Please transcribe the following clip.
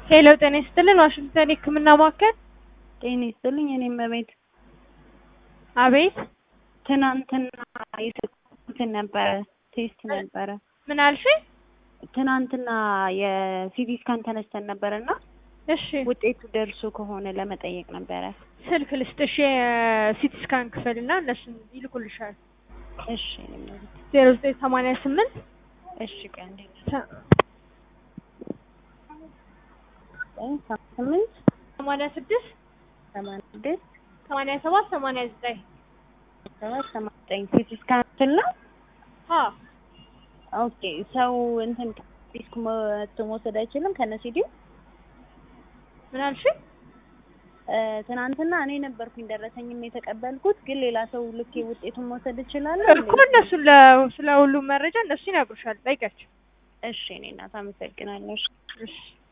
ሄሎ ጤና ይስጥልን ዋሽንግተን የህክምና ማዕከል ጤና ይስጥልኝ። እኔም በቤት አቤት ትናንትና የሰጡትን ነበረ ቴስት ነበረ። ምን አልሽኝ? ትናንትና የሲቲ ስካን ተነስተን ነበረ እና እሺ ውጤቱ ደርሶ ከሆነ ለመጠየቅ ነበረ። ስልክ ልስጥሽ የሲቲ ስካን ክፍል እና እነሱን ይልኩልሻል። እሺ እኔም በቤት ዜሮ ዘጠኝ ሰማንያ ስምንት እሺ ቆይ አንዴ ስምንት ሰማንያ ስድስት ሰማንያ ስድስት ሰማንያ ሰባት ሰማንያ ዘጠኝ ሰባት ሰማንያ ዘጠኝ ሲቲ ስካን ስል ነው። አ ኦኬ ሰው እንትን ዲስክ መቶ መውሰድ አይችልም ከነ ሲዲው ምን አልሽኝ? ትናንትና እኔ ነበርኩኝ ደረሰኝም የተቀበልኩት፣ ግን ሌላ ሰው ልኬ ውጤቱን መውሰድ እችላለሁ? እኮ እነሱ ለ- ስለ ሁሉም መረጃ እነሱ ይነግሩሻል። ጠይቂያቸው። እሺ እኔ እናት አመሰግናለሁ። እሺ